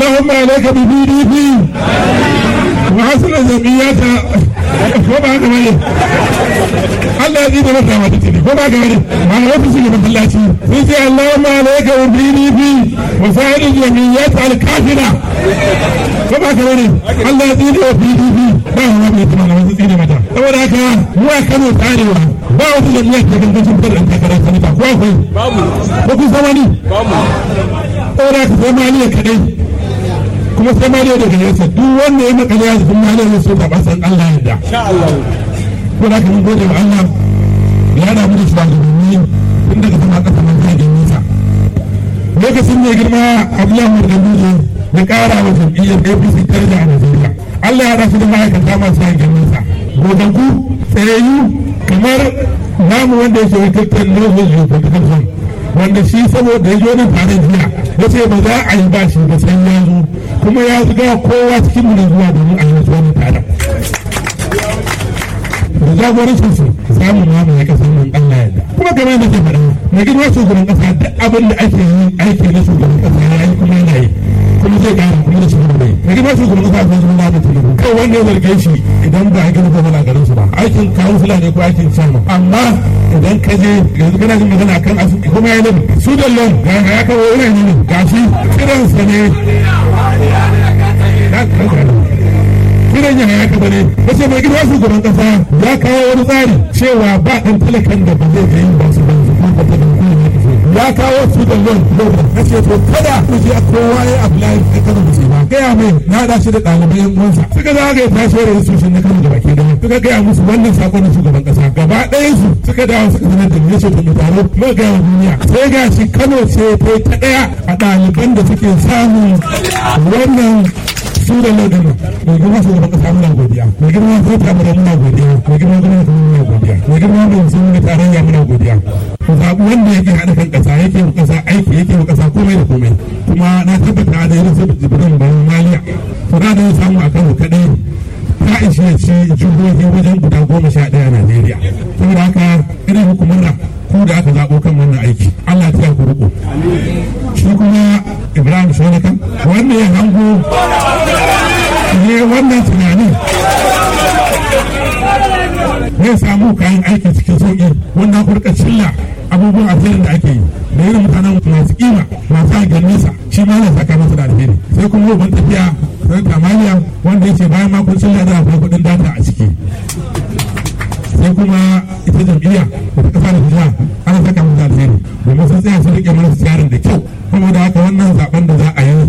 اللهم عليك ببي دي بي وحسن جمعيتها ko ba haka bane Allah ya tsine masa mata tini ko ba haka bane ma na wasu shiga masallaci sai ce Allahumma alayka wa PDP wa sa'ir jamiyyat al-kafira ko ba haka bane Allah ya tsine wa PDP ba wa mai tuma na wasu tsine mata saboda haka mu a Kano tsarewa ba wata jami'a ta gangancin fara an takarar sanata ko akwai babu ko kun san wani babu saboda haka sai maliya kadai kuma sai ma dai daga yasa duk wanda ya makale ya zafin malar ya so ta basan Allah yadda ko da kan gode wa Allah ya da mu da shugabanni tun daga sama kasa man zagin nisa lokacin ne girma Abdullahi Mardamuje ya kara wa jam'iyyar APC tarja a Najeriya Allah ya rasu da ma'aikata masu zagin nisa goganku tsayayyu kamar namu wanda ya ce wakiltar Northern Geopolitical Zone wanda shi saboda ya zo nan tare jiya ya ce ba za a yi ba shi da sai ya zo kuma ya zuga kowa cikin mu zuwa domin a yi wasu wani tare da jagorancin su za mu ma mai kasar nan Allah yadda kuma kamar da ke faɗa mai girma shugaban kasa duk abin da ake yi aiki na shugaban kasa ya yi kuma yana yi kuma zai ƙara kuma da shugaban bai mai girma shugaban kasa zai zama da tulubu kai wanda ya zarge shi idan ba a gina gwamna garin su ba aikin kawo fulani ko aikin sama amma idan ka je yanzu kana jin magana kan asu kuma ya nabi su da lon ga ya kawo wurin yi gashi kiransa ne kiran ya haka bane wace mai gida shugaban kasa ya kawo wani tsari cewa ba dan talakan da ba zai ga yin ba su ban su ko ba ta ya kawo su da lon na ce to kada ku je kowa ya apply da kada ku ce ba gaya mai na da shi da ɗalibai yan uwansa suka za ga ta shi da su na kan da baki da suka gaya musu wannan sakon na shugaban kasa gaba ɗayan su suka dawo suka sanar da ni ce to mu taro mu ga duniya sai ga shi Kano ce ta ta daya a ɗaliban da suke samun wannan su da lodin mai girma su gaban kasa muna godiya mai girma ko ta mura muna godiya mai girma gwamnati muna godiya mai girma mai sun da tarayya muna godiya ku zaɓi wanda yake haɗa kan ƙasa yake wa ƙasa aiki yake wa ƙasa komai da komai kuma na tabbata da irin su jibirin bayan maliya to na da ya samu a kano kaɗai ta ishe ci jihohi wajen guda goma sha ɗaya a najeriya saboda haka irin hukumar ku da aka zaɓo kan wannan aiki allah ta ku riko shi kuma ibrahim shonakan wanda ya hango ne wannan tunanin zai samu kayan aiki cikin sauƙi wanda kurka cilla abubuwan asirin da ake yi da irin mutanen masu kima masu hagen nesa shi ma na saka masa da alheri sai kuma yau tafiya sai kamaliya wanda ya ce bayan makon cilla da akwai kuɗin data a ciki sai kuma ita jam'iyya da ta kasa da jiha ana saka masa alheri domin sun tsaya sun rike mana tsarin da kyau kuma da haka wannan zaben da za a yi